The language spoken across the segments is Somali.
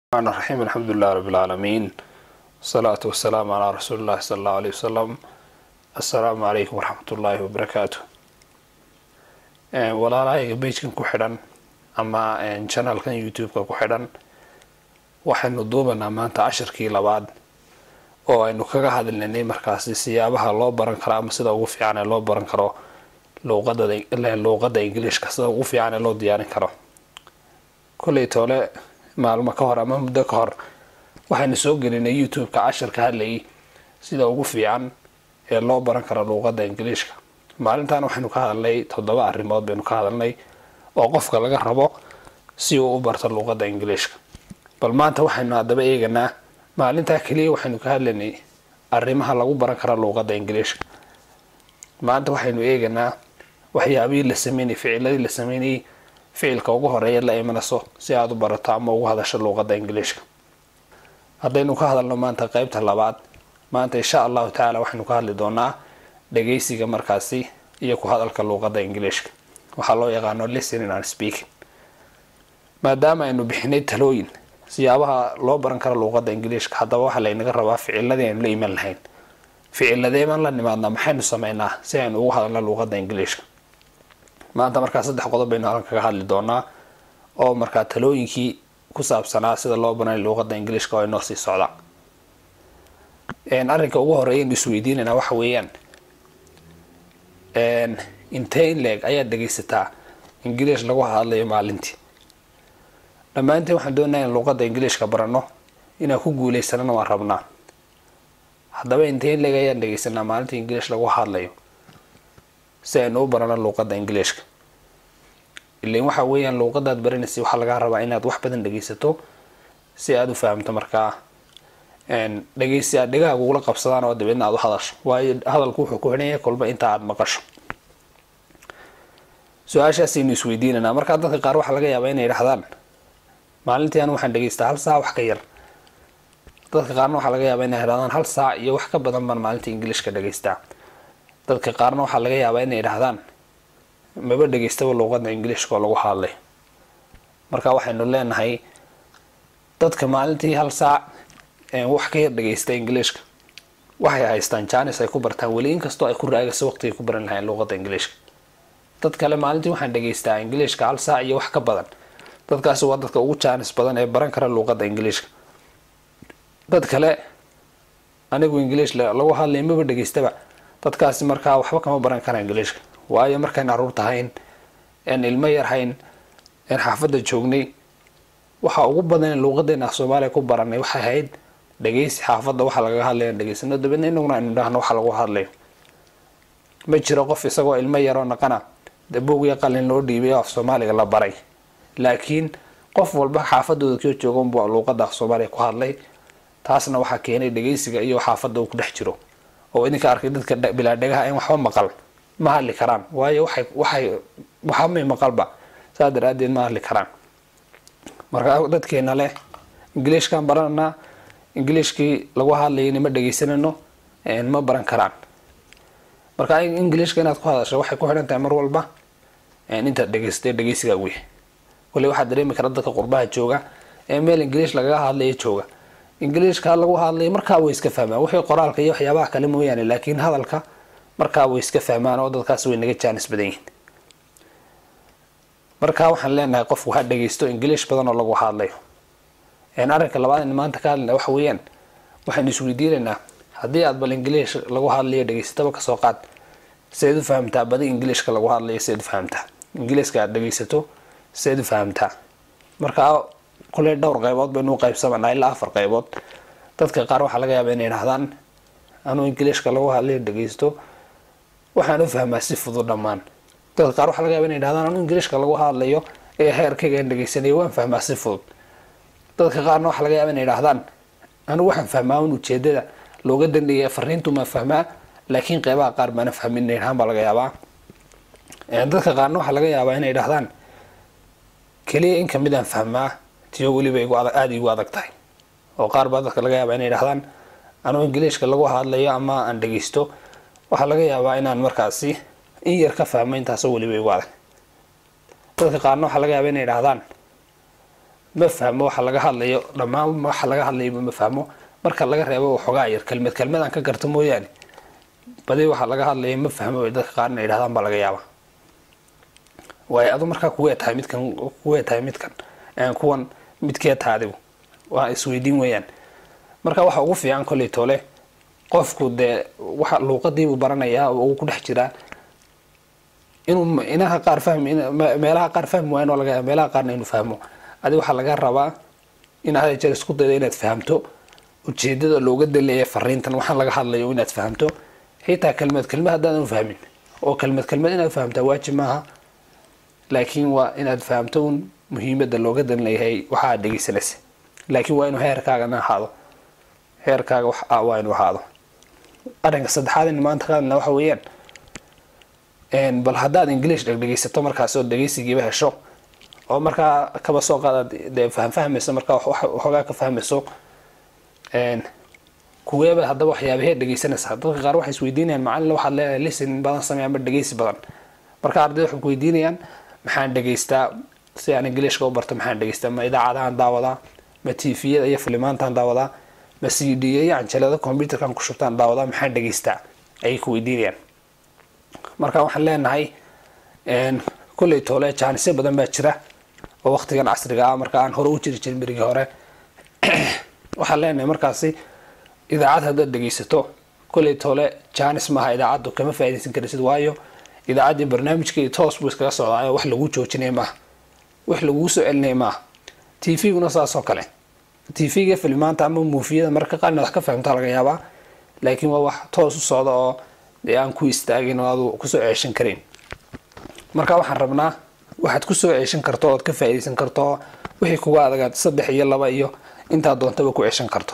الرحمن الرحيم الحمد لله رب العالمين والصلاة والسلام على رسول الله صلى الله عليه وسلم السلام عليكم ورحمة الله وبركاته walaalahayga bejkan ku xidhan ama channelkan youtube-ka ku xidhan waxaynu duubanaa maanta cashirkii labaad oo aynu kaga hadlinay markaasi siyaabaha loo baran karo ama sida ugu fiican ee loo baran karo luuqada ingiliishka sida ugu fiican ee loo diyaarin karo kolley toole maalmo ka hor ama muddo ka hor waxaynu soo gelinay youtube-ka cashirka hadlayay sida ugu fiican ee loo baran karo luuqada ingiliishka maalintan waxaynu ka hadalnay toddoba arrimood baynu ka hadalnay oo qofka laga rabo si uu u barto luuqada ingiliishka bal maanta waxaynu haddaba eeganaa maalintaa keliya waxaynu ka hadlaynay arrimaha lagu baran kara luuqada ingiliishka maanta waxaynu eeganaa waxyaabihii la sameynayay ficiladii la sameynayay ficilka ugu horeeya la imanayso si aada u barato ama ugu hadasho luuqada ingiliishka haddaynu ka hadalno maanta qeybta labaad maanta insha allahu tacaala waxaynu ka hadli doonaa dhageysiga markaasi iyo ku hadalka luuqada ingiliishka waxaa loo yaqaano listening and speaking maadaama aynu bixinay talooyin siyaabaha loo baran karo luuqada ingiliishka haddaba waxaa laynaga rabaa ficiladii aynu la iman lahayn ficiladeeban la nimaadnaa maxaynu sameynaa si aynu ugu hadalno luuqada ingiliishka maanta markaa saddex qodob baynu halkan kaga hadli doonaa oo markaa talooyinkii ku saabsanaa sida loo baranay luuqada ingiliishka oo inoo sii socdaan arrinka ugu horeeyaynu isweydiinaynaa waxa weeyaan intee in leeg ayaad dhegaysataa ingiliish lagu hadlayo maalintii dhammaantiin waxaan doonaya in luuqada ingiliishka barano inaan ku guuleysanana waan rabnaa haddaba intee in leeg ayaan dhegaysanaa maalintii ingiliish lagu hadlayo si aynu u barano luuqada ingiliishka ilan waxa weeyaan luuqadaad baranaysa waxaa lagaa rabaa inaad wax badan dhegaysato si aada u fahamto markaa dhegeysi aad dhegahaaga ugula qabsadaan oo dabeedna aad u hadasho waayo hadalku wuxuu ku xidhan yahay kolba inta aada maqasho su-aashaasaynu isweydiinanaa markaa dadka qaar waxaa laga yaabaa inay idhahdaan maalintii anu waxaan dhegeystaa hal saac wax ka yar dadka qaarna waxaa laga yaabaa inay idhahdaan hal saac iyo wax ka badan baan maalintii ingiliishka dhegeystaa dadka qaarna waxaa laga yaabaa inay idhahdaan maba dhegeystaba luuqada ingiliishka oo lagu hadlay marka waxaynu leenahay dadka maalintii hal saac wax ka yar dhegeysta ingiliishka waxay haystaan janis ay ku bartaan weli inkastoo ay ku raagayso waqtigay ku baran lahayn luuqada ingiliishka dad kale maalintii waxaan dhegeystaa ingiliishka hal saac iyo wax ka badan dadkaasi waa dadka ugu jaanis badan ee baran kara luuqada ingiliishka dad kale anigu ingiliish lagu hadlay maba dhegeystaba dadkaasi markaa waxba kama baran kara ingiliishka waayo markayn caruur tahayn een ilmo yar hayn een xaafadda joognay waxa ugu badan in luuqadeena af soomaaliya ku baranay waxay ahayd dhegeysi xaafadda waxa lagaga hadlaya dhegeysano dabeedna inaguna aynu dhahno waxa lagu hadlayo ma jiro qof isagoo ilmo yaroo naqana dabuug iyo qalin loo dhiibay oo af soomaaliga la baray laakiin qof walba xaafadooda koo jooga unbuu luuqada af soomaaliya ku hadlay taasna waxaa keenay dhegeysiga iyo xaafadda uu ku dhex jiro oo idinka arkay dadka bilaa dhegaha in waxba maqal ma hadli karaan waayo waxay waxay waxamay maqalba saas daraadeed ma hadli karaan markaa dadkeena leh ingiliishkaan barananaa ingiliishkii lagu hadlayayna ma dhegeysanano ma baran karaan marka ingiliishka inaad ku hadasho waxay ku xidhan tahay mar walba intaad dhegeystay dhegeysigaa wey wali waxaad dareemi kara dadka qurbaha jooga ee meel ingiliish lagaga hadlaya jooga ingiliishka lagu hadlaya markaa way iska fahmaan wixii qoraalka iyo waxyaabaha kale mooyaane laakiin hadalka markaa way iska fahmaan oo dadkaas way naga jaanis badan yihiin markaa waxaan leenahay qofku ha dhegeysto ingiliish badan oo lagu hadlayo arrinka labaad in maanta ka hadlina waxa weeyaan waxaynu isweydiinaynaa haddii aad bal ingiliish lagu hadlayo dhegeysataba kasoo qaad seed u fahamtaa badi ingiliishka lagu hadlayo seed u fahamtaa ingiliiska aad dhegeysato seed u fahamtaa markaa kuley dhowr qaybood baynu u qaybsamanaa ilaa afar qaybood dadka qaar waxaa laga yaaba inay idhahdaan anuu ingiliishka lagu hadlayo dhegeysto waxaan u fahmaa si fudud dhammaan dadka qaar waxaa laga yaba inay idhahdaan anuu ingiliishka lagu hadlayo ee heerkayga aan dhegeysanayo waan fahmaa si fudud dadka qaarna waxaa laga yaaba inay idhahdaan anigu waxaan fahmaa un ujeedada looga dandhigaya fariintu maan fahmaa laakiin qeybaha qaar baana fahmin inay idhahaan baa laga yaabaa dadka qaarna waxaa laga yaabaa inay idhahdaan keliya in kamid aan fahmaa tiyo weliba igu aada igu adag tahay oo qaar baa dadka laga yaabaa inay idhahdaan anugu ingiliishka lagu hadlayo ama aan dhegeysto waxaa laga yaabaa inaan markaasi in yar ka fahmo intaasoo weliba igu adag dadka qaarna waxaa laga yaaba inay idhahdaan ma fahmo waxa laga hadlayo dhammaan waxa laga hadlayo ma fahmo marka laga reebo waxoogaa yar kelmad kelmadaan ka garto mooyaane badi waxa laga hadlaya ma fahmo ay dadka qaarna yidhahdaan baa laga yaaba waayo adu markaa kuwee tahay midkan kuwee tahay midkan kuwan midkee tahay adigu waa isweydiin weeyaan marka waxa ugu fiican kolley tole qofku dee waxa luuqadiibuu baranayaa oo uu ku dhex jiraa inuu inaha qaar fahmi meelaha qaar fahmi waayan oo laga yaaba meelaha qaarna inuu fahmo adi waxaa laga rabaa inaad hada jeer isku daydo inaad fahamto ujeedada looga daleeya fariintan waxaan laga hadlayo inaad fahamto xitaa kelmad kelmad haddaadan fahmin oo kelmad kelmad inaad fahamtaa waajib maaha laakiin waa inaad fahamto un muhiimada looga dan leeyahay waxa aad dhegeysanaysa laakiin waa inuu heerkaagana ahaado heerkaaga wax waa inuu ahaado arrinka saddexaad in maanta ka hadlna waxa weeyaan bal haddaad english dhegdhegeysato markaas oo dhegeysigiiba hesho oo markaa kaba soo qaadaad dee fahmfahmayso markaa waxoogaa ka fahmayso kuweeba haddaba waxyaabahee dhegeysanaysaa dadka qaar waxay isweydiinayaan macalin waxaad leedahay listening badan samey ama dhegeysi badan marka ardayda waxay kuweydiinayaan maxaan dhegeystaa si aan ingiliishka u barto maxaan dhegeystaa ma idaacadahan daawadaa ma tviyada iyo filimaantaan daawadaa ma c d iyo canjalada computerkan ku shubtaan daawadaa maxaan dhegeystaa ayay ku weydiinayaan marka waxaan leenahay kulley toole jaanisyo badan baa jira oo waqtigan casriga ah marka aan hore u jiri jirin berigii hore waxaan leenahay markaasi idaacad haddaad dhegeysato kolley toole jaanis maaha idaacaddu kama faaidaysan karaysid waayo idaacaddii barnaamijkeedi toos buu iskaga socdaayo wax laguu joojinaya maaha wax laguu soo celinaya maaha t v-guna saasoo kale t v-ga filimaanta ama muufiyada marka qaar inaad wax ka fahamtaa laga yaabaa laakiin waa wax toos u socda oo dee aan ku istaagin oo aadu kusoo ceeshan karin marka waxaan rabnaa waxaad kusoo ceeshan karto ood ka faaidaysan karto wixii kuga adagaad saddex iyo laba iyo intaa doontaba ku ceeshan karto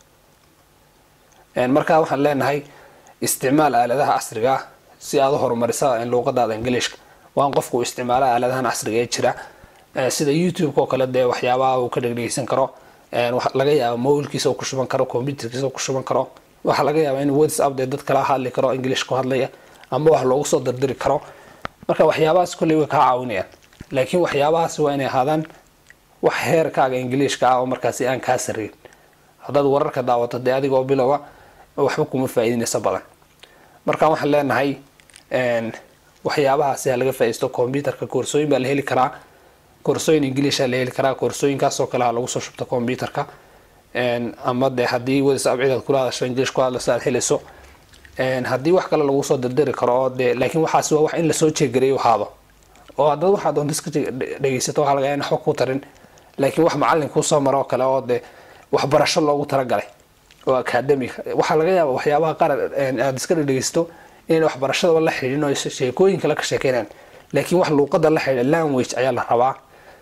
markaa waxaan leenahay isticmaal aaladaha casriga ah si aad u horumarisa luuqadaada ingiliishka waan qofku isticmaala aaladahan casriga ee jira sida youtube-ka oo kale dee waxyaabaha uu ka dhegdhegeysan karo laga yaaba mobilkiisa ku shuban karo computerkiisa ku shuban karo waxaa laga yaaba in whatsapp dee dad kala hadli karo english ku hadlaya ama wax loogu soo dirdiri karo marka waxyaabahaas kolley way kaa caawinayaan laakiin waxyaabahaas waa inay ahaadaan wax heerkaaga ingiliishka ah oo markaasi aan kaa sareyn haddaad wararka daawato dee adigoo bilowa waxba kuma faa'iidinaysa badan marka waxaan leenahay waxyaabahaasi ha laga faa'iisto computerka koorsooyin baa la heli karaa koorsooyin ingiliisha la heli karaa koorsooyinkaasoo kale ha lagu soo shubto computerka ama dee haddii whatsapp cidaad kula hadasho ingilish ku hadlayso aad helayso haddii wax kale lagu soo dirdiri karo oo dee laakiin waxaasi waa wax in lasoo jeegareeyo ahaado oo haddaad waxaad doonta iska dhegeysato waxaa laga yaaba in waxba ku tarin laakiin wax macallin kuu soo maro oo kale oo dee waxbarasho loogu talagalay oo academic waxaa laga yaaba waxyaabaha qaar aad iska dhegeysto inay waxbarashadaba la xidhin oo sheekooyin kale ka sheekeynaan laakiin wax luuqada la xidha language ayaa la rabaa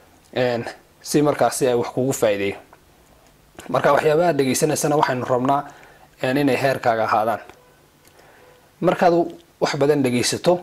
si markaasi ay wax kugu faa'iideeyo marka waxyaabaha dhegeysanaysana waxaynu rabnaa inay heerkaaga ahaadaan markaad wax badan dhegeysato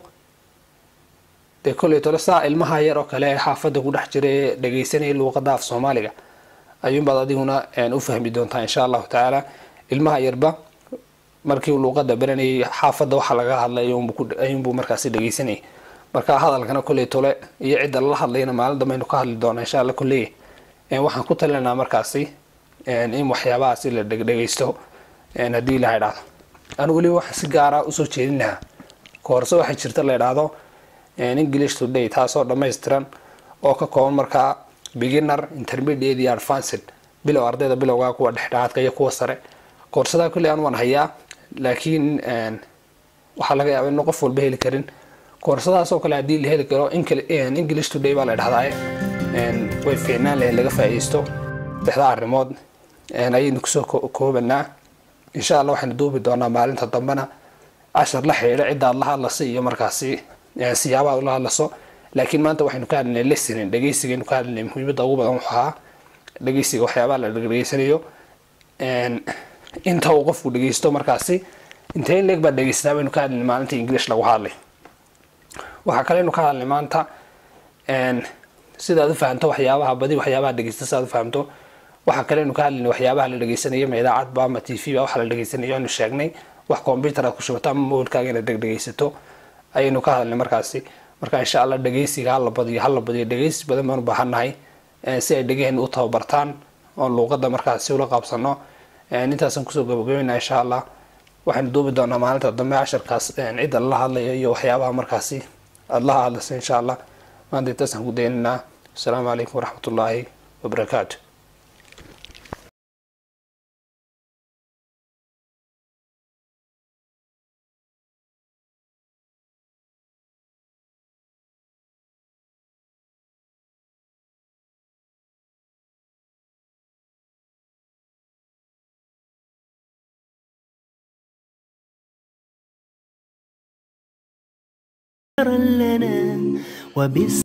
dee kolley tole saa ilmaha yar oo kale ee xaafadda ku dhex jira ee dhegeysanaya luuqada af soomaaliga ayuunbaad adiguna u fahmi doontaa insha allahu tacaala ilmaha yarba markii luuqada baranayay xaafadda waxa laga hadlay ayuunbuu markaasi dhegeysanayay marka hadalkana kolley tole iyo cidda lala hadlayna maalin dambaynu ka hadli doonaa insha alla kolley waxaan ku talinaa markaasi in waxyaabahaasi la dhegdhegeysto haddii la idhaahdo anu weliba waxaan si gaara usoo jeedin lahaa koorse waxay jirta la idhaahdo english today taasoo dhammaystiran oo ka kooban markaa beginner intermediate iyo advanced bilow ardayda bilowga kuwa dhexdhexaadka iyo kuwa sare koorsadaa kolley aan waan hayaa laakiin waxaa laga yaaba inu qof walba heli karin koorsadaasoo kale haddii la heli karo english today baa la idhahdaa way fiicnaan lahayd laga faa'iidaysto saddexda arrimood ayaynu kusoo koobanaa insha allah waxaynu duubi doonaa maalinta dambena cashar la xidhiidha ciddaad la hadlasa iyo markaasi siyaabaad ula hadlaso laakiin maanta waxaynu ka hadlinay listening dhegeysigaynu ka hadlinay muhiimadda ugu badan wuxuu ahaa dhegeysiga waxyaabaha la dhegeysanayo inta uu qofku dhegeysto markaasi intee leeg baad dhegeystaa baynu ka hadlinay maalinta english lagu hadlay waxaa kaleynu ka hadlay maanta sidaad u fahamto waxyaabaha badi waxyaabaha dhegeysta sidaad u fahamto waxaa kaleynu ka hadlinay waxyaabaha la dhegeysanayo ma idaacad ba ama t v ba waxa la dhegeysanayo aynu sheegnay wax computer aad ku shubato ama mobilkaaga inaad dhegdhegeysato ayaynu ka hadlnay markaasi marka insha allah dhegeysiga hala badiyo hala badiyo dhegeysi badan baan u baahannahay si ay dhegaheen u tababartaan oo luuqadda markaasi ula qaabsano intaasaan kusoo gabagabeynaa insha allah waxaynu duubi doonaa maalinta dambe casharkaas cidda lala hadlayo iyo waxyaabaha markaasi aada la hadlaysa insha allah maanta intaasaan ku daynaynaa asalaamu calaykum waraxmat ullaahi wabarakaatu لنا وبس